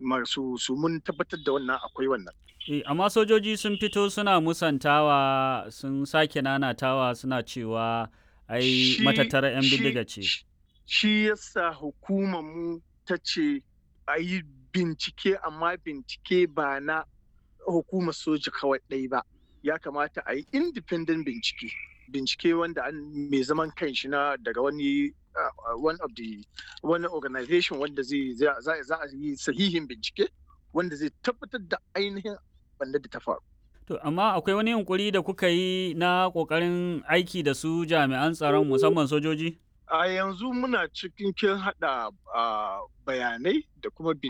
masu su mun tabbatar da wannan akwai wannan Eh, amma sojoji sun fito suna musantawa sun sake nanatawa suna cewa ai Shi- matattara 'yan shi- bindiga ce. shi yasa hukumar mu ta ce a yi bincike amma bincike ba na hukumar soja kawai ɗai ba ya kamata a yi independent bincike bincike wanda an mai zaman kanshi na daga wani uh, one of the wani organization wanda zai za za- za a yi sahihin bincike wanda zai tabbatar da ainihin wanda da ta faru To, amma akwai wani yunkuri da kuka yi na ƙoƙarin aiki da su jami'an tsaron musamman sojoji? a yanzu muna cikin kin hada uh, bayanai da kuma